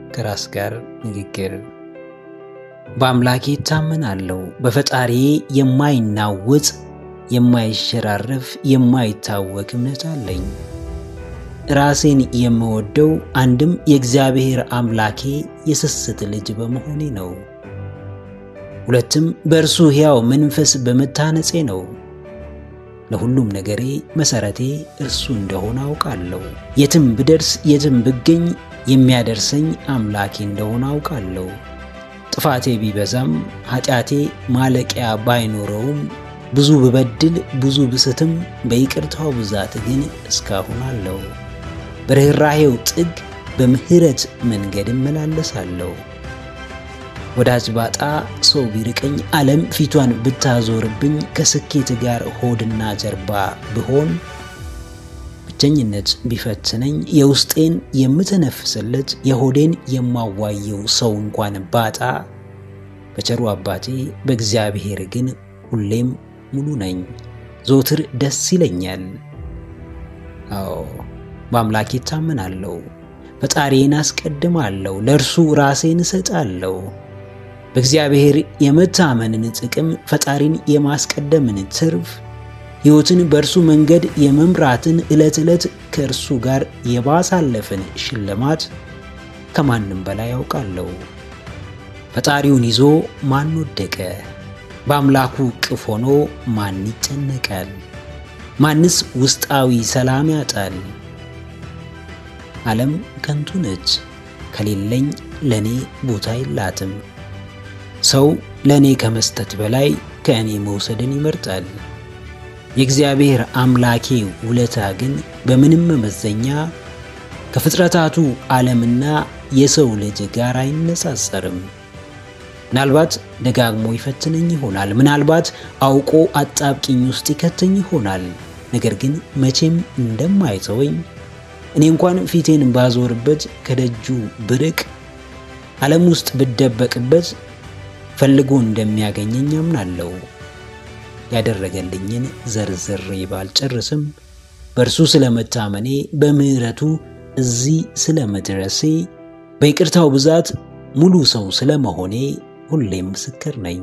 ከራስ ጋር ንግግር። በአምላኬ እታመናለሁ። በፈጣሪዬ የማይናወጥ የማይሸራረፍ የማይታወክ እምነት አለኝ። ራሴን የምወደው አንድም የእግዚአብሔር አምላኬ የስስት ልጅ በመሆኔ ነው። ሁለትም በእርሱ ሕያው መንፈስ በመታነጼ ነው። ለሁሉም ነገሬ መሠረቴ እርሱ እንደሆነ አውቃለሁ። የትም ብደርስ የትም ብገኝ የሚያደርሰኝ አምላኬ እንደሆነ አውቃለሁ። ጥፋቴ ቢበዛም ኃጢአቴ ማለቂያ ባይኖረውም ብዙ ብበድል ብዙ ብስትም በይቅርታው ብዛት ግን እስካሁን አለው። በርኅራሄው ጥግ በምሕረት መንገድ እመላለሳለሁ። ወዳጅ ባጣ ሰው ቢርቀኝ ዓለም ፊቷን ብታዞርብኝ ከስኬት ጋር ሆድና ጀርባ ብሆን ብቸኝነት ቢፈትነኝ የውስጤን የምተነፍስለት የሆዴን የማዋየው ሰው እንኳን ባጣ በቸሩ አባቴ በእግዚአብሔር ግን ሁሌም ሙሉ ነኝ። ዘወትር ደስ ይለኛል። አዎ በአምላኬ እታመናለሁ። ፈጣሪዬን አስቀድማለሁ። ለእርሱ ራሴን እሰጣለሁ። በእግዚአብሔር የመታመንን ጥቅም፣ ፈጣሪን የማስቀደምን ትርፍ፣ ሕይወትን በእርሱ መንገድ የመምራትን ዕለት ዕለት ከእርሱ ጋር የማሳለፍን ሽልማት ከማንም በላይ ያውቃለሁ። ፈጣሪውን ይዞ ማን ወደቀ? በአምላኩ ቅፍ ሆኖ ማን ይጨነቃል? ማንስ ውስጣዊ ሰላም ያጣል? ዓለም ከንቱ ነች። ከሌለኝ ለእኔ ቦታ የላትም። ሰው ለእኔ ከመስጠት በላይ ከእኔ መውሰድን ይመርጣል። የእግዚአብሔር አምላኬ ውለታ ግን በምንም መመዘኛ ከፍጥረታቱ ዓለምና የሰው ልጅ ጋር አይነጻጸርም። ምናልባት ደጋግሞ ይፈትነኝ ይሆናል። ምናልባት አውቆ አጣብቂኝ ውስጥ ይከተኝ ይሆናል። ነገር ግን መቼም እንደማይተወኝ እኔ እንኳን ፊቴን ባዞርበት ከደጁ ብርቅ ዓለም ውስጥ ብደበቅበት ፈልጎ እንደሚያገኘኝ አምናለሁ። ያደረገልኝን ዘርዝሬ ባልጨርስም በእርሱ ስለመታመኔ፣ በምሕረቱ እዚህ ስለመድረሴ፣ በይቅርታው ብዛት ሙሉ ሰው ስለመሆኔ ሁሌም ምስክር ነኝ።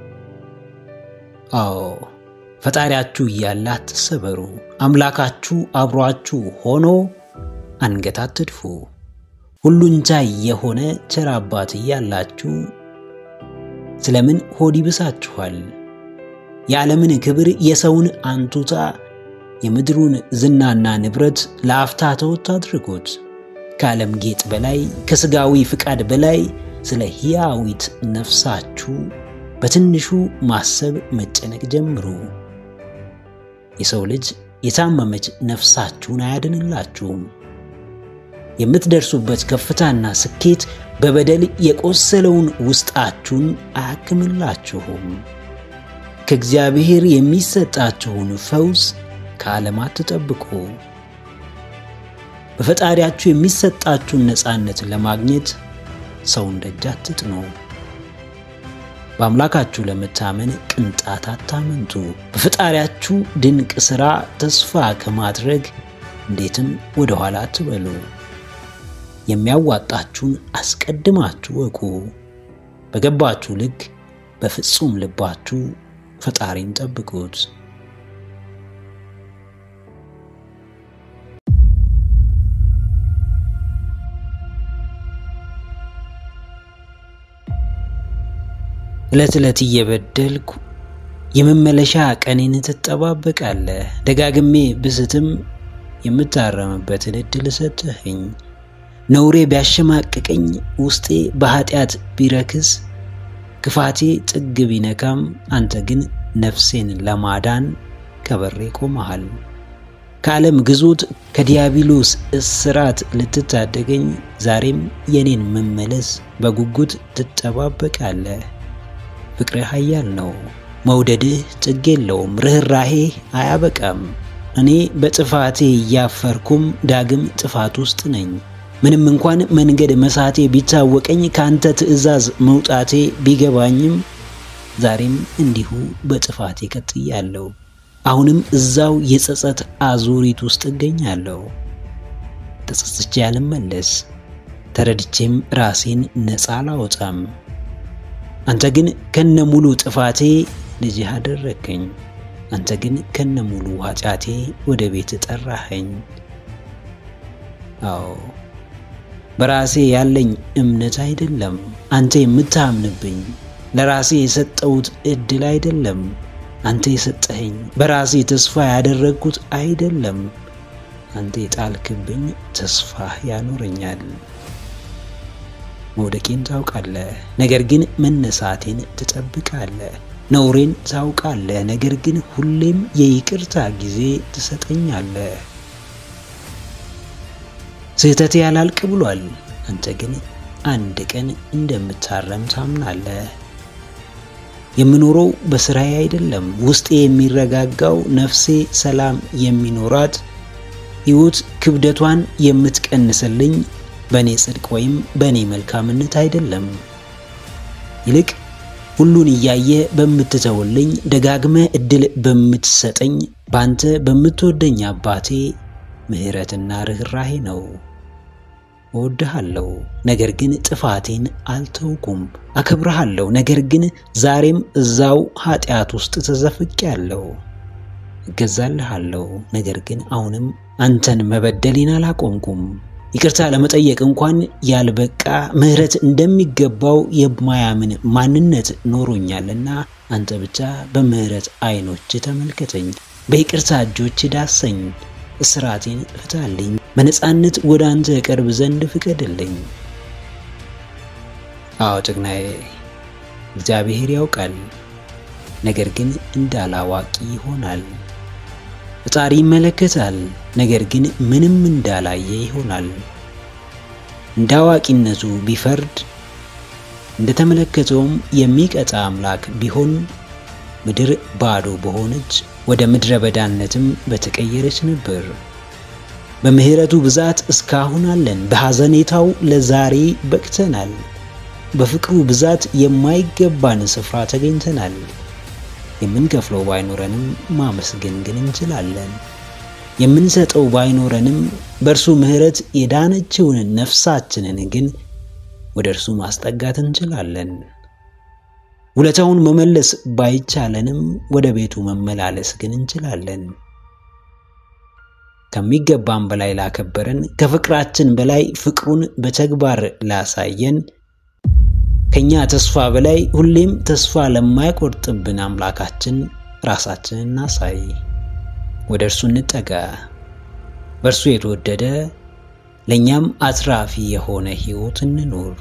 አዎ ፈጣሪያችሁ እያለ አትሰበሩ። አምላካችሁ አብሯችሁ ሆኖ አንገት አትድፉ። ሁሉን ቻይ የሆነ ቸር አባት እያላችሁ ስለምን ሆድ ይብሳችኋል? የዓለምን ክብር፣ የሰውን አንቱታ፣ የምድሩን ዝናና ንብረት ለአፍታ ተወት አድርጉት። ከዓለም ጌጥ በላይ ከሥጋዊ ፍቃድ በላይ ስለ ሕያዊት ነፍሳችሁ በትንሹ ማሰብ መጨነቅ ጀምሩ። የሰው ልጅ የታመመች ነፍሳችሁን አያድንላችሁም። የምትደርሱበት ከፍታና ስኬት በበደል የቆሰለውን ውስጣችሁን አያክምላችሁም። ከእግዚአብሔር የሚሰጣችሁን ፈውስ ከዓለም አትጠብቁ። በፈጣሪያችሁ የሚሰጣችሁን ነፃነት ለማግኘት ሰውን ደጅ አትጥኑ። በአምላካችሁ ለመታመን ቅንጣት አታመንቱ። በፈጣሪያችሁ ድንቅ ሥራ ተስፋ ከማድረግ እንዴትም ወደ ኋላ አትበሉ። የሚያዋጣችሁን አስቀድማችሁ ወቁ። በገባችሁ ልክ በፍጹም ልባችሁ ፈጣሪን ጠብቁት። ዕለት ዕለት እየበደልኩ የመመለሻ ቀኔን ትጠባበቃለህ። ደጋግሜ ብስትም የምታረምበትን ዕድል ሰጠኸኝ። ነውሬ ቢያሸማቅቀኝ፣ ውስጤ በኃጢአት ቢረክስ፣ ክፋቴ ጥግ ቢነካም፣ አንተ ግን ነፍሴን ለማዳን ከበሬ ቆመሃል። ከዓለም ግዞት ከዲያብሎስ እስራት ልትታደገኝ ዛሬም የኔን መመለስ በጉጉት ትጠባበቃለህ። ፍቅርህ ኃያል ነው። መውደድህ ጥግ የለውም። ርኅራሄህ አያበቃም። እኔ በጥፋቴ እያፈርኩም ዳግም ጥፋት ውስጥ ነኝ። ምንም እንኳን መንገድ መሳቴ ቢታወቀኝ ከአንተ ትእዛዝ መውጣቴ ቢገባኝም ዛሬም እንዲሁ በጥፋቴ ቀጥያለሁ። አሁንም እዛው የጸጸት አዙሪት ውስጥ እገኛለሁ። ተጸጽቼ ያልመለስ ተረድቼም ራሴን ነፃ አላወጣም። አንተ ግን ከነ ሙሉ ጥፋቴ ልጅህ አደረግከኝ። አንተ ግን ከነ ሙሉ ኃጢአቴ ወደ ቤት ጠራኸኝ። አዎ በራሴ ያለኝ እምነት አይደለም አንተ የምታምንብኝ፣ ለራሴ የሰጠሁት እድል አይደለም አንተ የሰጠኸኝ፣ በራሴ ተስፋ ያደረግኩት አይደለም አንተ የጣልክብኝ ተስፋ ያኖረኛል። መውደቄን ታውቃለህ፣ ነገር ግን መነሳቴን ትጠብቃለህ። ነውሬን ታውቃለህ፣ ነገር ግን ሁሌም የይቅርታ ጊዜ ትሰጠኛለህ። ስህተቴ ያላልቅ ብሏል፣ አንተ ግን አንድ ቀን እንደምታረም ታምናለህ። የምኖረው በስራዬ አይደለም፣ ውስጤ የሚረጋጋው ነፍሴ ሰላም የሚኖራት ሕይወት ክብደቷን የምትቀንስልኝ በእኔ ጽድቅ ወይም በእኔ መልካምነት አይደለም። ይልቅ ሁሉን እያየ በምትተውልኝ ደጋግመ እድል በምትሰጠኝ በአንተ በምትወደኝ አባቴ ምሕረትና ርኅራሄ ነው። እወድሃለሁ፣ ነገር ግን ጥፋቴን አልተውኩም። አከብረሃለሁ፣ ነገር ግን ዛሬም እዛው ኃጢአት ውስጥ ተዘፍቄያለሁ። እገዛልሃለሁ፣ ነገር ግን አሁንም አንተን መበደሌን አላቆምኩም። ይቅርታ ለመጠየቅ እንኳን ያልበቃ ምሕረት እንደሚገባው የማያምን ማንነት ኖሮኛልና አንተ ብቻ በምሕረት ዓይኖች ተመልከተኝ፣ በይቅርታ እጆች ዳሰኝ፣ እስራቴን ፍታልኝ፣ በነፃነት ወደ አንተ እቀርብ ዘንድ ፍቀድልኝ። አዎ ጀግናዬ፣ እግዚአብሔር ያውቃል፣ ነገር ግን እንዳላዋቂ ይሆናል። ፈጣሪ ይመለከታል፣ ነገር ግን ምንም እንዳላየ ይሆናል። እንደ አዋቂነቱ ቢፈርድ እንደተመለከተውም የሚቀጣ አምላክ ቢሆን ምድር ባዶ በሆነች ወደ ምድረ በዳነትም በተቀየረች ነበር። በምሕረቱ ብዛት እስካሁን አለን። በሐዘኔታው ለዛሬ በቅተናል። በፍቅሩ ብዛት የማይገባን ስፍራ ተገኝተናል። የምንከፍለው ባይኖረንም ማመስገን ግን እንችላለን። የምንሰጠው ባይኖረንም በእርሱ ምሕረት የዳነችውን ነፍሳችንን ግን ወደ እርሱ ማስጠጋት እንችላለን። ውለታውን መመለስ ባይቻለንም ወደ ቤቱ መመላለስ ግን እንችላለን። ከሚገባን በላይ ላከበረን፣ ከፍቅራችን በላይ ፍቅሩን በተግባር ላሳየን ከኛ ተስፋ በላይ ሁሌም ተስፋ ለማይቆርጥብን አምላካችን ራሳችንን እናሳይ። ወደ እርሱ እንጠጋ። በእርሱ የተወደደ ለእኛም አትራፊ የሆነ ሕይወት እንኑር።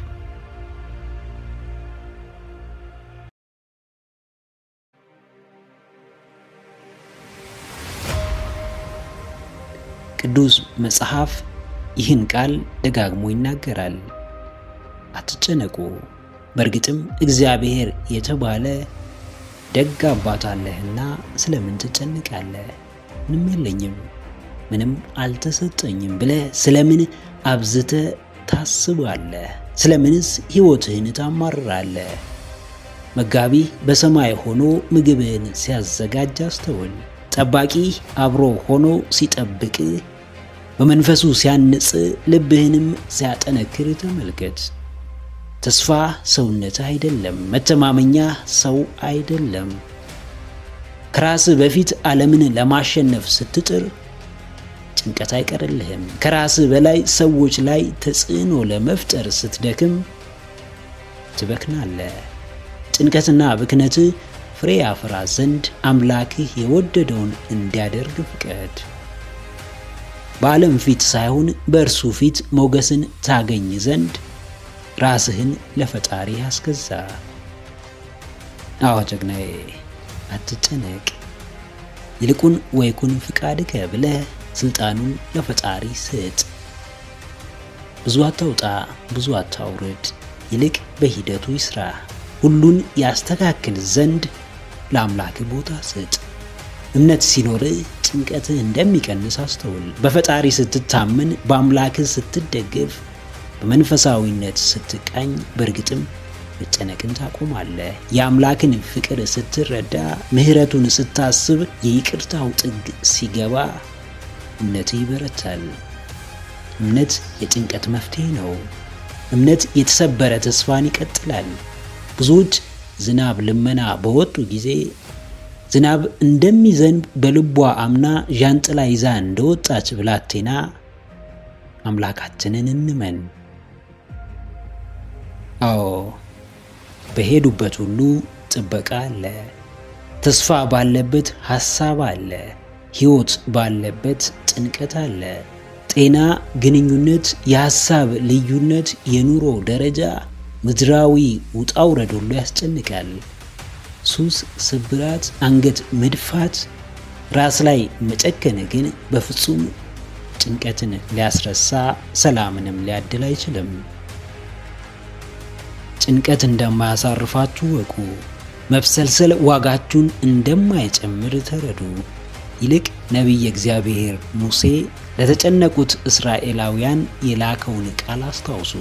ቅዱስ መጽሐፍ ይህን ቃል ደጋግሞ ይናገራል። አትጨነቁ በእርግጥም እግዚአብሔር የተባለ ደግ አባት አለህና ስለምን ትጨነቃለህ? ምንም የለኝም፣ ምንም አልተሰጠኝም ብለህ ስለምን አብዝተህ ታስባለህ? ስለምንስ ሕይወትህን ታማርራለህ? መጋቢ በሰማይ ሆኖ ምግብህን ሲያዘጋጅ አስተውል። ጠባቂ አብሮ ሆኖ ሲጠብቅህ፣ በመንፈሱ ሲያንጽ፣ ልብህንም ሲያጠነክር ተመልከት። ተስፋ ሰውነትህ አይደለም፣ መተማመኛ ሰው አይደለም። ከራስህ በፊት ዓለምን ለማሸነፍ ስትጥር ጭንቀት አይቀርልህም። ከራስህ በላይ ሰዎች ላይ ተጽዕኖ ለመፍጠር ስትደክም ትበክናለህ። ጭንቀትና ብክነትህ ፍሬ ያፈራ ዘንድ አምላክህ የወደደውን እንዲያደርግ ፍቀድ። በዓለም ፊት ሳይሆን በእርሱ ፊት ሞገስን ታገኝ ዘንድ ራስህን ለፈጣሪ አስገዛ። አዎ ጀግናዬ አትጨነቅ፣ ይልቁን ወይኩን ፍቃድከ ብለህ ስልጣኑን ለፈጣሪ ስጥ። ብዙ አታውጣ፣ ብዙ አታውርድ፣ ይልቅ በሂደቱ ይስራ። ሁሉን ያስተካክል ዘንድ ለአምላክ ቦታ ስጥ። እምነት ሲኖርህ ጭንቀትህ እንደሚቀንስ አስተውል። በፈጣሪ ስትታመን፣ በአምላክህ ስትደገፍ በመንፈሳዊነት ስትቃኝ በእርግጥም መጨነቅን ታቆማለህ። የአምላክን ፍቅር ስትረዳ፣ ምሕረቱን ስታስብ፣ የይቅርታው ጥግ ሲገባ እምነትህ ይበረታል። እምነት የጭንቀት መፍትሄ ነው። እምነት የተሰበረ ተስፋን ይቀጥላል። ብዙዎች ዝናብ ልመና በወጡ ጊዜ ዝናብ እንደሚዘንብ በልቧ አምና ዣንጥላ ይዛ እንደወጣች ብላቴና አምላካችንን እንመን። አዎ በሄዱበት ሁሉ ጥበቃ አለ። ተስፋ ባለበት ሐሳብ አለ። ሕይወት ባለበት ጭንቀት አለ። ጤና፣ ግንኙነት፣ የሐሳብ ልዩነት፣ የኑሮ ደረጃ፣ ምድራዊ ውጣውረድ ሁሉ ያስጨንቃል። ሱስ፣ ስብራት፣ አንገት መድፋት፣ ራስ ላይ መጨከን ግን በፍጹም ጭንቀትን ሊያስረሳ ሰላምንም ሊያድል አይችልም። ጭንቀት እንደማያሳርፋችሁ ወቁ። መብሰልሰል ዋጋችሁን እንደማይጨምር ተረዱ። ይልቅ ነቢየ እግዚአብሔር ሙሴ ለተጨነቁት እስራኤላውያን የላከውን ቃል አስታውሱ።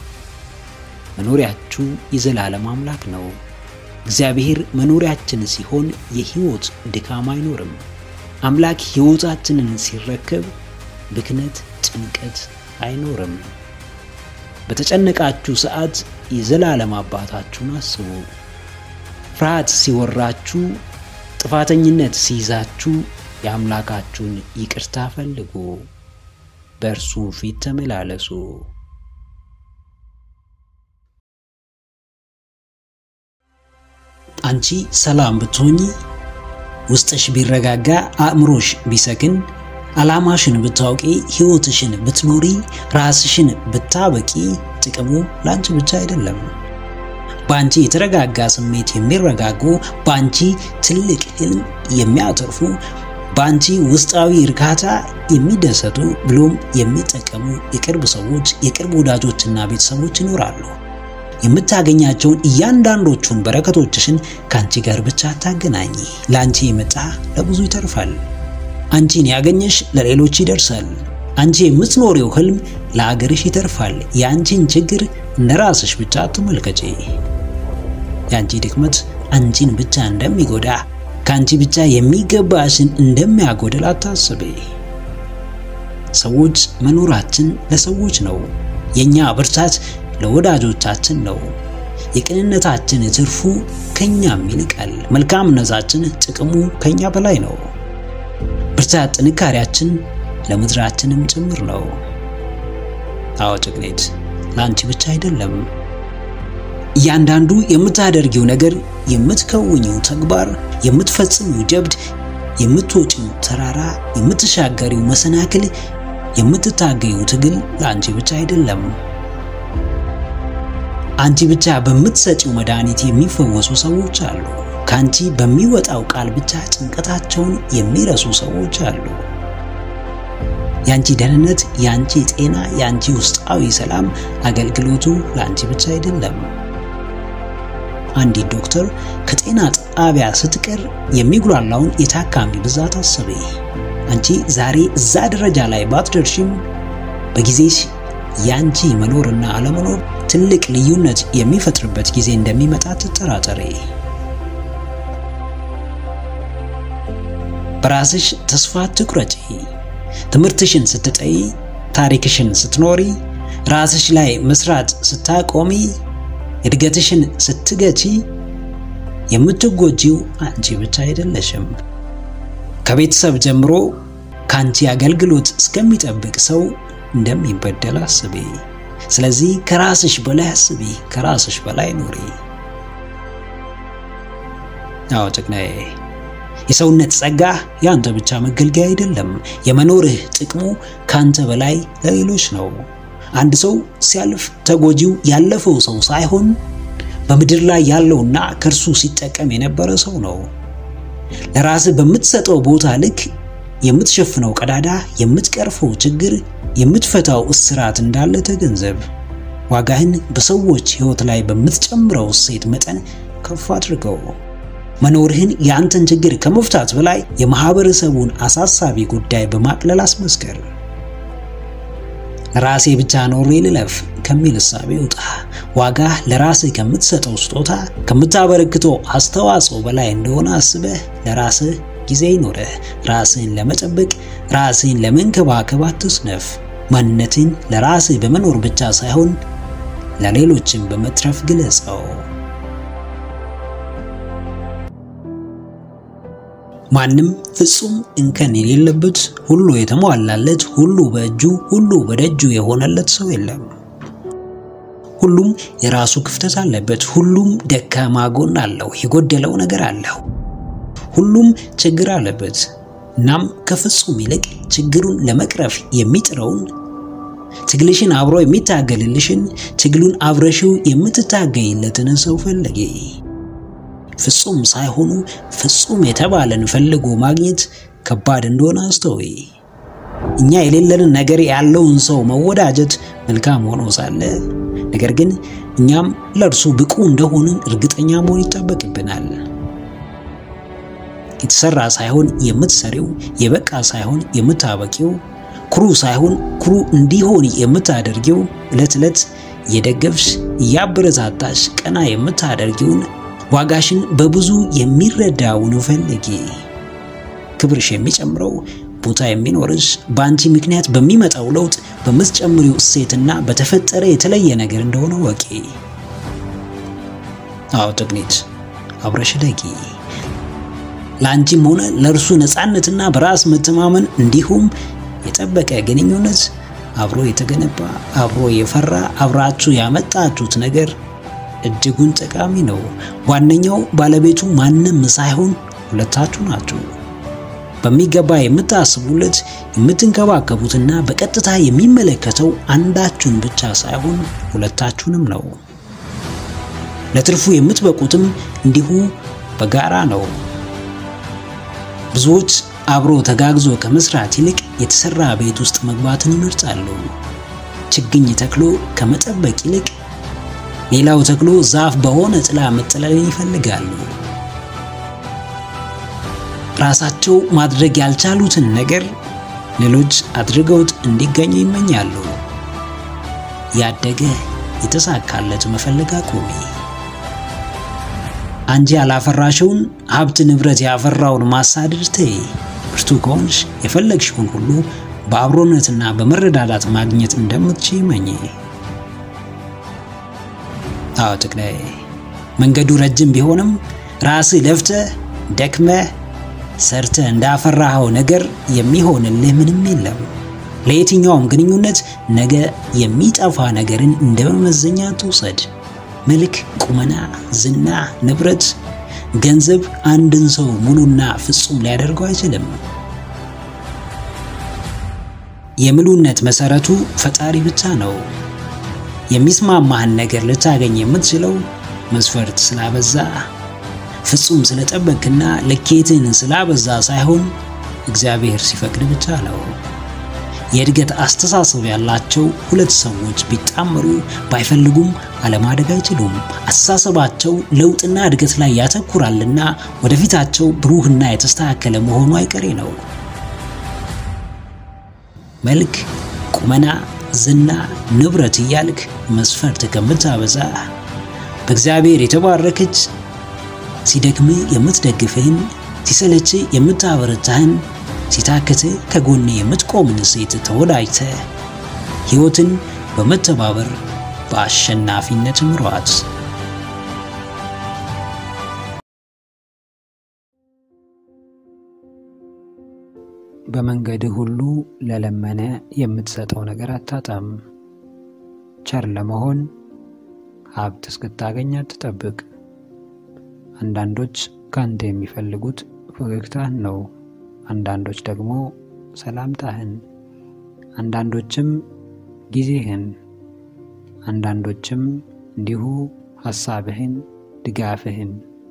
መኖሪያችሁ የዘላለም አምላክ ነው። እግዚአብሔር መኖሪያችን ሲሆን የሕይወት ድካም አይኖርም። አምላክ ሕይወታችንን ሲረከብ ብክነት፣ ጭንቀት አይኖርም። በተጨነቃችሁ ሰዓት የዘላለም አባታችሁን አስቡ። ፍርሃት ሲወራችሁ፣ ጥፋተኝነት ሲይዛችሁ የአምላካችሁን ይቅርታ ፈልጉ፣ በእርሱ ፊት ተመላለሱ። አንቺ ሰላም ብትሆኚ፣ ውስጥሽ ቢረጋጋ፣ አእምሮሽ ቢሰክን፣ ዓላማሽን ብታውቂ፣ ሕይወትሽን ብትኖሪ፣ ራስሽን ብታበቂ፣ ጥቅሙ ለአንቺ ብቻ አይደለም። በአንቺ የተረጋጋ ስሜት የሚረጋጉ፣ በአንቺ ትልቅ ህልም የሚያተርፉ፣ በአንቺ ውስጣዊ እርካታ የሚደሰቱ ብሎም የሚጠቀሙ የቅርብ ሰዎች፣ የቅርብ ወዳጆችና ቤተሰቦች ይኖራሉ። የምታገኛቸውን እያንዳንዶቹን በረከቶችሽን ከአንቺ ጋር ብቻ አታገናኝ። ለአንቺ የመጣ ለብዙ ይተርፋል። አንቺን ያገኘሽ ለሌሎች ይደርሳል። አንቺ የምትኖሪው ህልም ለአገርሽ ይተርፋል። የአንቺን ችግር እንደ ራስሽ ብቻ አትመልከጪ። የአንቺ ድክመት አንቺን ብቻ እንደሚጎዳ ከአንቺ ብቻ የሚገባሽን እንደሚያጎድል አታስቤ። ሰዎች መኖራችን ለሰዎች ነው። የእኛ ብርታት ለወዳጆቻችን ነው። የቅንነታችን ትርፉ ከኛም ይልቃል። መልካምነታችን ጥቅሙ ከኛ በላይ ነው። ብርታት ጥንካሬያችን ለምድራችንም ጭምር ነው። አዎ ጭግኔት፣ ለአንቺ ብቻ አይደለም። እያንዳንዱ የምታደርጊው ነገር፣ የምትከውኚው ተግባር፣ የምትፈጽሚው ጀብድ፣ የምትወጪው ተራራ፣ የምትሻገሪው መሰናክል፣ የምትታገዩ ትግል ለአንቺ ብቻ አይደለም። አንቺ ብቻ በምትሰጪው መድኃኒት የሚፈወሱ ሰዎች አሉ። ከአንቺ በሚወጣው ቃል ብቻ ጭንቀታቸውን የሚረሱ ሰዎች አሉ። የአንቺ ደህንነት፣ የአንቺ ጤና፣ የአንቺ ውስጣዊ ሰላም አገልግሎቱ ለአንቺ ብቻ አይደለም። አንዲት ዶክተር ከጤና ጣቢያ ስትቀር የሚጉላላውን የታካሚ ብዛት አስቤ። አንቺ ዛሬ እዛ ደረጃ ላይ ባትደርሽም በጊዜሽ የአንቺ መኖርና አለመኖር ትልቅ ልዩነት የሚፈጥርበት ጊዜ እንደሚመጣ ትጠራጠሬ። በራስሽ ተስፋ ትቁረጪ። ትምህርትሽን ስትጠይ፣ ታሪክሽን ስትኖሪ፣ ራስሽ ላይ መስራት ስታቆሚ፣ እድገትሽን ስትገቺ የምትጎጂው አንቺ ብቻ አይደለሽም። ከቤተሰብ ጀምሮ ከአንቺ አገልግሎት እስከሚጠብቅ ሰው እንደሚበደል አስቢ። ስለዚህ ከራስሽ በላይ አስቢ፣ ከራስሽ በላይ ኑሪ። አዎ ጀግናዬ፣ የሰውነት ጸጋ የአንተ ብቻ መገልገያ አይደለም። የመኖርህ ጥቅሙ ከአንተ በላይ ለሌሎች ነው። አንድ ሰው ሲያልፍ ተጎጂው ያለፈው ሰው ሳይሆን በምድር ላይ ያለውና ከእርሱ ሲጠቀም የነበረ ሰው ነው። ለራስህ በምትሰጠው ቦታ ልክ የምትሸፍነው ቀዳዳ፣ የምትቀርፈው ችግር፣ የምትፈታው እስራት እንዳለ ተገንዘብ። ዋጋህን በሰዎች ሕይወት ላይ በምትጨምረው እሴት መጠን ከፍ አድርገው። መኖርህን የአንተን ችግር ከመፍታት በላይ የማህበረሰቡን አሳሳቢ ጉዳይ በማቅለል አስመስከር። ለራሴ ብቻ ኖሬ ልለፍ ከሚል እሳቤ ውጣ። ዋጋ ለራስህ ከምትሰጠው ስጦታ ከምታበረክተው አስተዋጽኦ በላይ እንደሆነ አስበህ ለራስህ ጊዜ ይኖረህ። ራስህን ለመጠበቅ ራስህን ለመንከባከብ አትስነፍ። ማንነትን ለራስህ በመኖር ብቻ ሳይሆን ለሌሎችም በመትረፍ ግለጸው። ማንም ፍጹም እንከን የሌለበት ሁሉ የተሟላለት ሁሉ በእጁ ሁሉ በደጁ የሆነለት ሰው የለም። ሁሉም የራሱ ክፍተት አለበት። ሁሉም ደካማ ጎን አለው፣ የጎደለው ነገር አለው። ሁሉም ችግር አለበት። እናም ከፍጹም ይልቅ ችግሩን ለመቅረፍ የሚጥረውን ትግልሽን አብሮ የሚታገልልሽን ትግሉን አብረሽው የምትታገይለትን ሰው ፈለጊ። ፍጹም ሳይሆኑ ፍጹም የተባለን ፈልጎ ማግኘት ከባድ እንደሆነ አስተውይ። እኛ የሌለንን ነገር ያለውን ሰው መወዳጀት መልካም ሆኖ ሳለ ነገር ግን እኛም ለእርሱ ብቁ እንደሆንን እርግጠኛ መሆን ይጠበቅብናል። የተሰራ ሳይሆን የምትሰሪው፣ የበቃ ሳይሆን የምታበቂው፣ ኩሩ ሳይሆን ኩሩ እንዲሆን የምታደርጊው፣ ዕለት ዕለት እየደገፍሽ እያበረታታሽ ቀና የምታደርጊውን ዋጋሽን በብዙ የሚረዳውን ፈልጊ። ክብርሽ የሚጨምረው ቦታ የሚኖርሽ በአንቺ ምክንያት በሚመጣው ለውጥ በምትጨምሪው እሴትና በተፈጠረ የተለየ ነገር እንደሆነ ወቂ። አዎ ትግኒት አብረሽ ደጊ። ለአንቺም ሆነ ለእርሱ ነፃነትና በራስ መተማመን እንዲሁም የጠበቀ ግንኙነት አብሮ የተገነባ አብሮ የፈራ አብራችሁ ያመጣችሁት ነገር እጅጉን ጠቃሚ ነው። ዋነኛው ባለቤቱ ማንም ሳይሆን ሁለታችሁ ናችሁ። በሚገባ የምታስቡለት የምትንከባከቡትና በቀጥታ የሚመለከተው አንዳችሁን ብቻ ሳይሆን ሁለታችሁንም ነው። ለትርፉ የምትበቁትም እንዲሁ በጋራ ነው። ብዙዎች አብሮ ተጋግዞ ከመስራት ይልቅ የተሰራ ቤት ውስጥ መግባትን ይመርጣሉ። ችግኝ ተክሎ ከመጠበቅ ይልቅ ሌላው ተክሎ ዛፍ በሆነ ጥላ መጠለልን ይፈልጋሉ። ራሳቸው ማድረግ ያልቻሉትን ነገር ሌሎች አድርገውት እንዲገኙ ይመኛሉ። ያደገ የተሳካለት መፈለግ አቁሚ። አንቺ ያላፈራሽውን ሀብት ንብረት ያፈራውን ማሳደድ ተይ። ብርቱ ከሆንሽ የፈለግሽውን ሁሉ በአብሮነትና በመረዳዳት ማግኘት እንደምትችይ መኝ። አዎ ትግላይ መንገዱ ረጅም ቢሆንም ራስህ ለፍተህ ደክመህ ሰርተህ እንዳፈራኸው ነገር የሚሆንልህ ምንም የለም። ለየትኛውም ግንኙነት ነገ የሚጠፋ ነገርን እንደ መመዘኛ ትውሰድ። መልክ፣ ቁመና፣ ዝና፣ ንብረት፣ ገንዘብ አንድን ሰው ሙሉና ፍጹም ሊያደርገው አይችልም። የምሉነት መሰረቱ ፈጣሪ ብቻ ነው። የሚስማማህን ነገር ልታገኝ የምትችለው መስፈርት ስላበዛ ፍጹም ስለጠበቅና ልኬትን ስላበዛ ሳይሆን እግዚአብሔር ሲፈቅድ ብቻ ነው። የእድገት አስተሳሰብ ያላቸው ሁለት ሰዎች ቢጣመሩ ባይፈልጉም አለማደግ አይችሉም። አስተሳሰባቸው ለውጥና እድገት ላይ ያተኩራልና ወደፊታቸው ብሩህና የተስተካከለ መሆኑ አይቀሬ ነው። መልክ፣ ቁመና፣ ዝና፣ ንብረት እያልክ መስፈርት ከምታበዛ በእግዚአብሔር የተባረከች ሲደክም የምትደግፍህን ሲሰለች የምታበረታህን ሲታክት ከጎን የምትቆምን ሴት ተወዳጅተ ሕይወትን በመተባበር በአሸናፊነት ምሯት። በመንገድህ ሁሉ ለለመነ የምትሰጠው ነገር አታጣም። ቸር ለመሆን ሀብት እስክታገኝ አትጠብቅ። አንዳንዶች ካንተ የሚፈልጉት ፈገግታህን ነው። አንዳንዶች ደግሞ ሰላምታህን፣ አንዳንዶችም ጊዜህን፣ አንዳንዶችም እንዲሁ ሐሳብህን፣ ድጋፍህን፣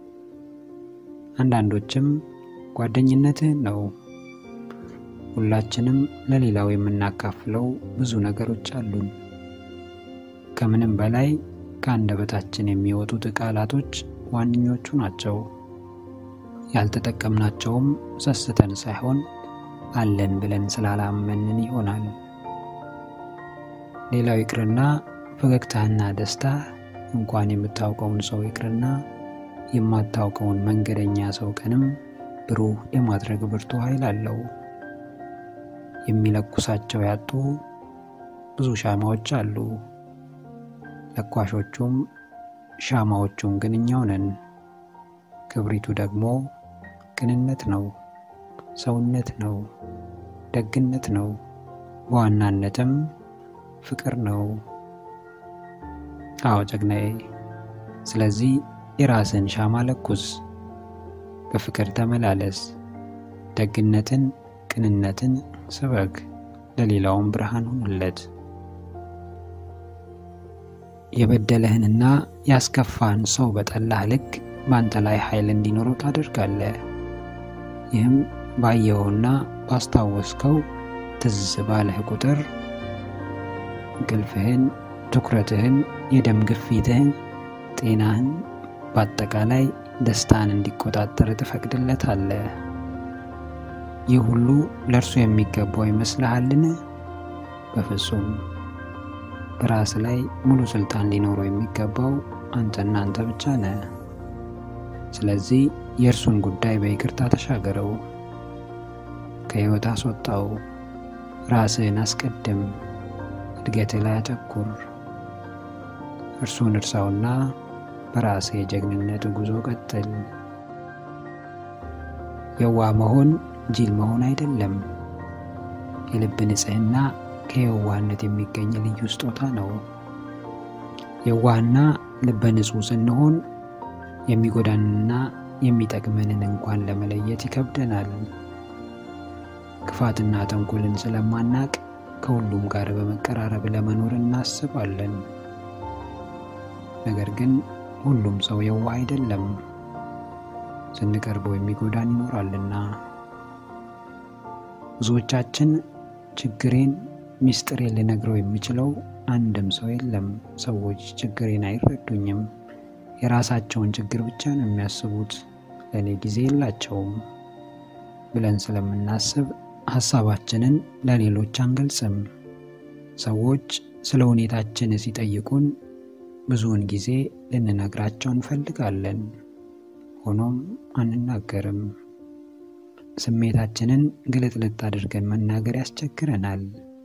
አንዳንዶችም ጓደኝነትህን ነው። ሁላችንም ለሌላው የምናካፍለው ብዙ ነገሮች አሉን። ከምንም በላይ ከአንደበታችን የሚወጡት ቃላቶች ዋነኞቹ ናቸው። ያልተጠቀምናቸውም ሰስተን ሳይሆን አለን ብለን ስላላመንን ይሆናል። ሌላው ይቅርና ፈገግታህና ደስታ እንኳን የምታውቀውን ሰው ይቅርና የማታውቀውን መንገደኛ ሰው ቀንም ብሩህ የማድረግ ብርቱ ኃይል አለው። የሚለኩሳቸው ያጡ ብዙ ሻማዎች አሉ። ለኳሾቹም ሻማዎቹም ግን እኛው ነን። ክብሪቱ ደግሞ ቅንነት ነው፣ ሰውነት ነው፣ ደግነት ነው፣ በዋናነትም ፍቅር ነው። አዎ ጀግናዬ፣ ስለዚህ የራስን ሻማ ለኩስ፣ በፍቅር ተመላለስ፣ ደግነትን፣ ቅንነትን ስበክ፣ ለሌላውም ብርሃን ሁንለት። የበደለህንና ያስከፋን ሰው በጠላህ ልክ በአንተ ላይ ኃይል እንዲኖረው ታደርጋለህ። ይህም ባየኸውና ባስታወስከው ትዝ ባለህ ቁጥር እንቅልፍህን፣ ትኩረትህን፣ የደም ግፊትህን፣ ጤናህን፣ በአጠቃላይ ደስታን እንዲቆጣጠር ትፈቅድለታለህ። ይህ ሁሉ ለእርሱ የሚገባው ይመስልሃልን? በፍጹም። በራስ ላይ ሙሉ ስልጣን ሊኖረው የሚገባው አንተና አንተ ብቻ ነህ። ስለዚህ የእርሱን ጉዳይ በይቅርታ ተሻገረው፣ ከሕይወት አስወጣው፣ ራስህን አስቀድም፣ እድገትህ ላይ አተኩር። እርሱን እርሳውና በራስህ የጀግንነት ጉዞ ቀጥል። የዋህ መሆን ጅል መሆን አይደለም። የልብ ንጽሕና ከየዋህነት የሚገኝ ልዩ ስጦታ ነው። የዋህና ልበ ንጹሕ ስንሆን የሚጎዳንንና የሚጠቅመንን እንኳን ለመለየት ይከብደናል። ክፋትና ተንኮልን ስለማናቅ ከሁሉም ጋር በመቀራረብ ለመኖር እናስባለን። ነገር ግን ሁሉም ሰው የዋህ አይደለም፣ ስንቀርበው የሚጎዳን ይኖራልና። ብዙዎቻችን ችግሬን ሚስጥሬን ልነግረው የሚችለው አንድም ሰው የለም፣ ሰዎች ችግሬን አይረዱኝም፣ የራሳቸውን ችግር ብቻ ነው የሚያስቡት፣ ለእኔ ጊዜ የላቸውም ብለን ስለምናስብ ሀሳባችንን ለሌሎች አንገልጽም። ሰዎች ስለ ሁኔታችን ሲጠይቁን ብዙውን ጊዜ ልንነግራቸው እንፈልጋለን፣ ሆኖም አንናገርም። ስሜታችንን ግልጥልጥ አድርገን መናገር ያስቸግረናል፣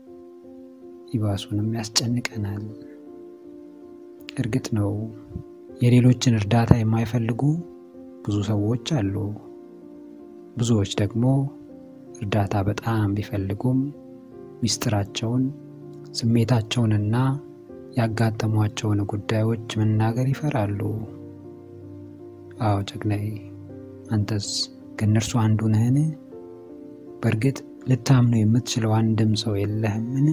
ይባሱንም ያስጨንቀናል። እርግጥ ነው የሌሎችን እርዳታ የማይፈልጉ ብዙ ሰዎች አሉ። ብዙዎች ደግሞ እርዳታ በጣም ቢፈልጉም ሚስጥራቸውን፣ ስሜታቸውንና ያጋጠሟቸውን ጉዳዮች መናገር ይፈራሉ። አዎ ጀግናዬ፣ አንተስ ከእነርሱ አንዱ ነህን? በእርግጥ ልታምነው የምትችለው አንድም ሰው የለህምን?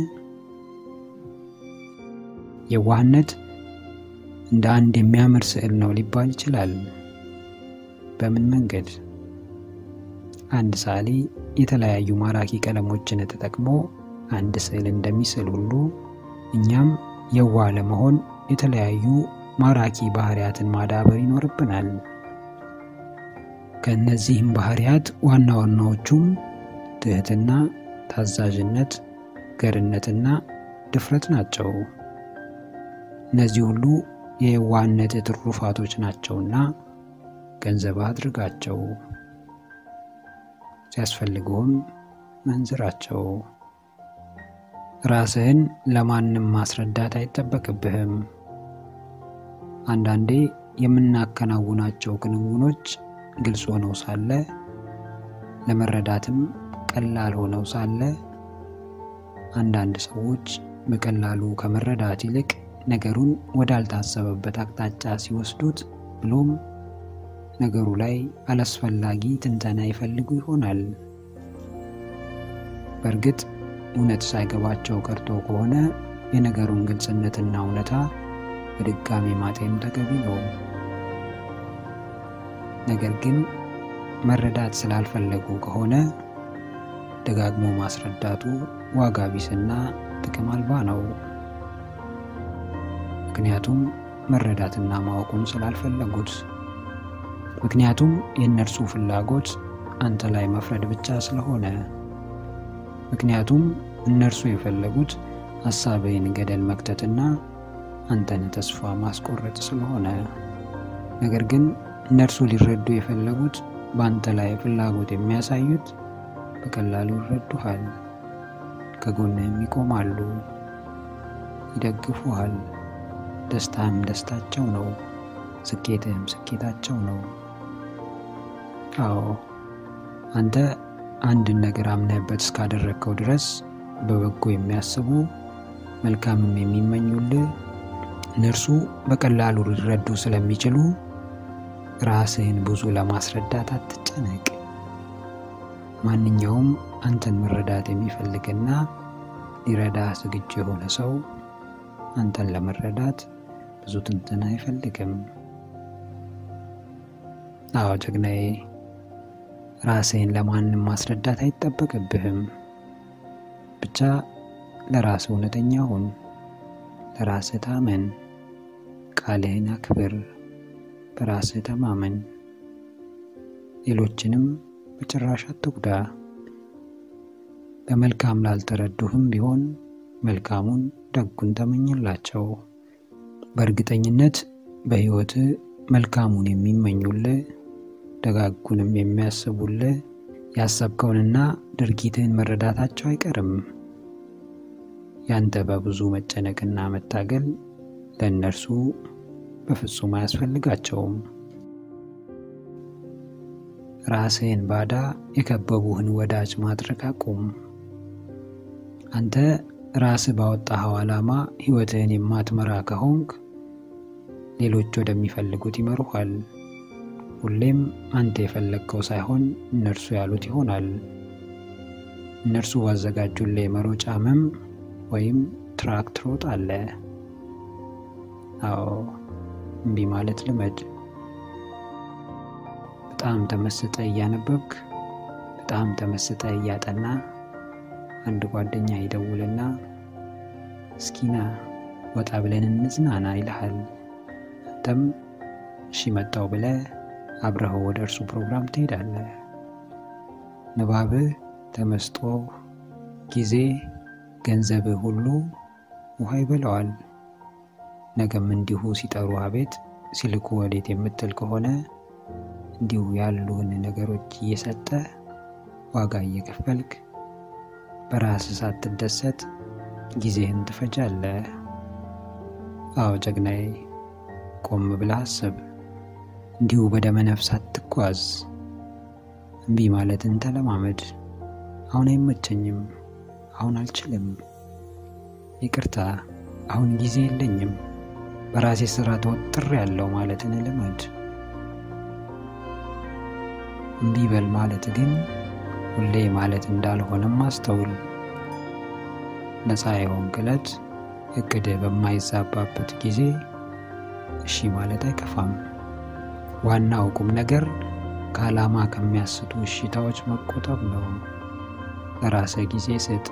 የዋህነት እንደ አንድ የሚያምር ስዕል ነው ሊባል ይችላል። በምን መንገድ? አንድ ሰዓሊ የተለያዩ ማራኪ ቀለሞችን ተጠቅሞ አንድ ስዕል እንደሚስል ሁሉ እኛም የዋህ ለመሆን የተለያዩ ማራኪ ባህሪያትን ማዳበር ይኖርብናል። ከእነዚህም ባህሪያት ዋና ዋናዎቹም ትህትና፣ ታዛዥነት፣ ገርነትና ድፍረት ናቸው። እነዚህ ሁሉ የየዋህነት ትሩፋቶች ናቸውና ገንዘብ አድርጋቸው፣ ሲያስፈልገውም መንዝራቸው። ራስህን ለማንም ማስረዳት አይጠበቅብህም። አንዳንዴ የምናከናውናቸው ክንውኖች ግልጽ ሆነው ሳለ ለመረዳትም ቀላል ሆነው ሳለ አንዳንድ ሰዎች በቀላሉ ከመረዳት ይልቅ ነገሩን ወዳልታሰበበት አቅጣጫ ሲወስዱት ብሎም ነገሩ ላይ አላስፈላጊ ትንተና ይፈልጉ ይሆናል። በእርግጥ እውነት ሳይገባቸው ቀርቶ ከሆነ የነገሩን ግልጽነትና እውነታ በድጋሚ ማጤን ተገቢ ነው። ነገር ግን መረዳት ስላልፈለጉ ከሆነ ደጋግሞ ማስረዳቱ ዋጋ ቢስና ጥቅም አልባ ነው። ምክንያቱም መረዳትና ማወቁን ስላልፈለጉት፣ ምክንያቱም የእነርሱ ፍላጎት አንተ ላይ መፍረድ ብቻ ስለሆነ፣ ምክንያቱም እነርሱ የፈለጉት ሀሳብህን ገደል መክተትና አንተን ተስፋ ማስቆረጥ ስለሆነ፣ ነገር ግን እነርሱ ሊረዱ የፈለጉት በአንተ ላይ ፍላጎት የሚያሳዩት በቀላሉ ይረዱሃል፣ ከጎንህም ይቆማሉ፣ ይደግፉሃል፣ ደስታህም ደስታቸው ነው፣ ስኬትህም ስኬታቸው ነው። አዎ አንተ አንድን ነገር አምነህበት እስካደረግከው ድረስ በበጎ የሚያስቡ መልካምም የሚመኙልህ እነርሱ በቀላሉ ሊረዱ ስለሚችሉ ራስህን ብዙ ለማስረዳት አትጨነቅ። ማንኛውም አንተን መረዳት የሚፈልግና ሊረዳ ዝግጁ የሆነ ሰው አንተን ለመረዳት ብዙ ትንትን አይፈልግም። አዎ ጀግናዬ፣ ራስህን ለማንም ማስረዳት አይጠበቅብህም። ብቻ ለራስህ እውነተኛ ሁን፣ ለራስህ ታመን፣ ቃልህን አክብር፣ በራስህ ተማመን፣ ሌሎችንም በጭራሽ አትጉዳ። በመልካም ላልተረዱህም ቢሆን መልካሙን ደጉን ተመኝላቸው። በእርግጠኝነት በሕይወትህ መልካሙን የሚመኙልህ ደጋጉንም የሚያስቡልህ ያሰብከውንና ድርጊትህን መረዳታቸው አይቀርም። ያንተ በብዙ መጨነቅና መታገል ለእነርሱ በፍጹም አያስፈልጋቸውም። ራስህን ባዳ የከበቡህን ወዳጅ ማድረግ አቁም። አንተ ራስህ ባወጣኸው ዓላማ ሕይወትህን የማትመራ ከሆንክ ሌሎች ወደሚፈልጉት ይመሩሃል። ሁሌም አንተ የፈለግከው ሳይሆን እነርሱ ያሉት ይሆናል። እነርሱ ባዘጋጁልህ የመሮጫ መም ወይም ትራክ ትሮጣለህ። አዎ እምቢ ማለት ልመድ። በጣም ተመስጠ እያነበብክ በጣም ተመስጠ እያጠና አንድ ጓደኛ ይደውልና እስኪና ወጣ ብለን እንዝናና ይልሃል። አንተም እሺ መጣው ብለህ አብረኸው ወደ እርሱ ፕሮግራም ትሄዳለህ። ንባብህ፣ ተመስጦ፣ ጊዜ፣ ገንዘብህ ሁሉ ውሃ ይበላዋል። ነገም እንዲሁ ሲጠሩ አቤት ሲልኩ ወዴት የምትል ከሆነ እንዲሁ ያሉህን ነገሮች እየሰጠ ዋጋ እየከፈልክ በራስህ ሳትደሰት ጊዜህን ትፈጃለህ። አዎ ጀግናዬ፣ ቆም ብለህ አስብ። እንዲሁ በደመ ነፍስ አትጓዝ። እምቢ ማለትን ተለማመድ። አሁን አይመቸኝም፣ አሁን አልችልም፣ ይቅርታ፣ አሁን ጊዜ የለኝም፣ በራሴ ስራ ተወጥር ያለው ማለትን ልመድ። እምቢ በል ማለት ግን ሁሌ ማለት እንዳልሆነም አስተውል። ነፃ የሆንክ ዕለት እቅድህ በማይዛባበት ጊዜ እሺ ማለት አይከፋም። ዋናው ቁም ነገር ከዓላማ ከሚያስቱ እሽታዎች መቆጠብ ነው። ለራስህ ጊዜ ስጥ።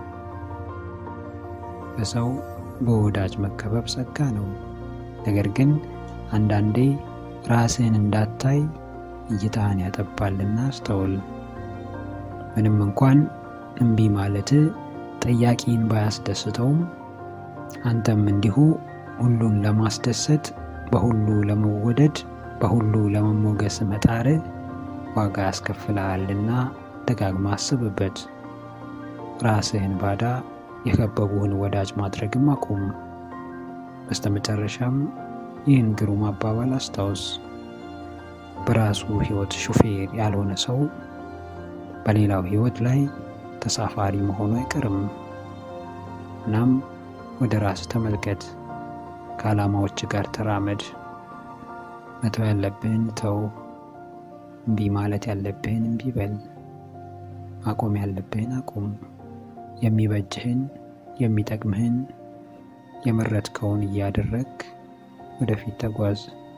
በሰው በወዳጅ መከበብ ጸጋ ነው። ነገር ግን አንዳንዴ ራስህን እንዳታይ እይታህን ያጠባልና አስተውል። ምንም እንኳን እምቢ ማለትህ ጠያቂን ባያስደስተውም አንተም እንዲሁ ሁሉን ለማስደሰት በሁሉ ለመወደድ በሁሉ ለመሞገስ መጣር ዋጋ ያስከፍልሃልና ደጋግማ አስብበት። ራስህን ባዳ የከበቡህን ወዳጅ ማድረግም አቁም። በስተመጨረሻም ይህን ግሩም አባባል አስታውስ። በራሱ ሕይወት ሹፌር ያልሆነ ሰው በሌላው ሕይወት ላይ ተሳፋሪ መሆኑ አይቀርም። እናም ወደ ራስ ተመልከት፣ ከዓላማዎች ጋር ተራመድ። መተው ያለብህን ተው፣ እምቢ ማለት ያለብህን እምቢ በል፣ ማቆም ያለብህን አቁም። የሚበጅህን የሚጠቅምህን የመረጥከውን እያደረግ ወደፊት ተጓዝ።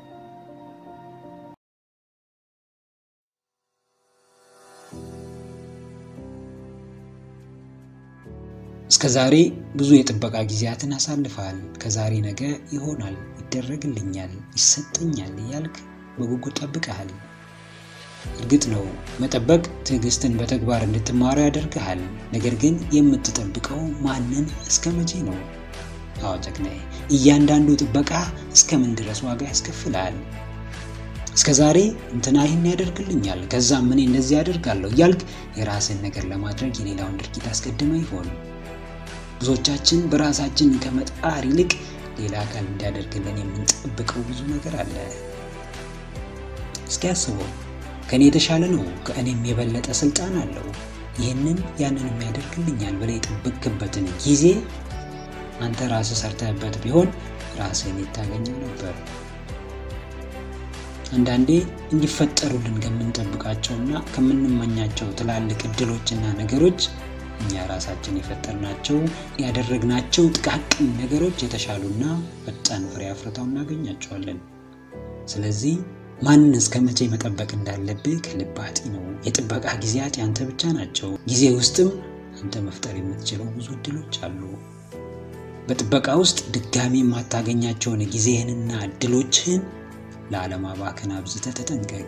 እስከ ዛሬ ብዙ የጥበቃ ጊዜያትን አሳልፈሃል። ከዛሬ ነገ ይሆናል፣ ይደረግልኛል፣ ይሰጠኛል እያልክ በጉጉት ጠብቀሃል። እርግጥ ነው መጠበቅ ትዕግስትን በተግባር እንድትማሩ ያደርግሃል። ነገር ግን የምትጠብቀው ማንን እስከ መቼ ነው? አዎ ጀግናዬ፣ እያንዳንዱ ጥበቃ እስከ ምን ድረስ ዋጋ ያስከፍልሃል? እስከ ዛሬ እንትና ይህን ያደርግልኛል፣ ከዛም እኔ እንደዚህ ያደርጋለሁ እያልክ የራስን ነገር ለማድረግ የሌላውን ድርጊት አስቀድመ ይሆን? ብዙዎቻችን በራሳችን ከመጣር ይልቅ ሌላ አካል እንዲያደርግልን የምንጠብቀው ብዙ ነገር አለ። እስኪ አስበው፣ ከእኔ የተሻለ ነው፣ ከእኔም የበለጠ ስልጣን አለው፣ ይህንን ያንንም ያደርግልኛል ብለህ የጠበቅክበትን ጊዜ አንተ ራስህ ሰርተህበት ቢሆን ራስህን የታገኘው ነበር። አንዳንዴ እንዲፈጠሩልን ከምንጠብቃቸውና ከምንመኛቸው ትላልቅ እድሎችና ነገሮች እኛ ራሳችን የፈጠርናቸው ያደረግናቸው ጥቃቅን ነገሮች የተሻሉና ፈጣን ፍሬ አፍርተው እናገኛቸዋለን። ስለዚህ ማንን እስከ መቼ መጠበቅ እንዳለብህ ከልብ ነው። የጥበቃ ጊዜያት ያንተ ብቻ ናቸው። ጊዜ ውስጥም አንተ መፍጠር የምትችለው ብዙ እድሎች አሉ። በጥበቃ ውስጥ ድጋሚ የማታገኛቸውን ጊዜህንና እድሎችህን ለአለማባከን አብዝተህ ተጠንቀቅ።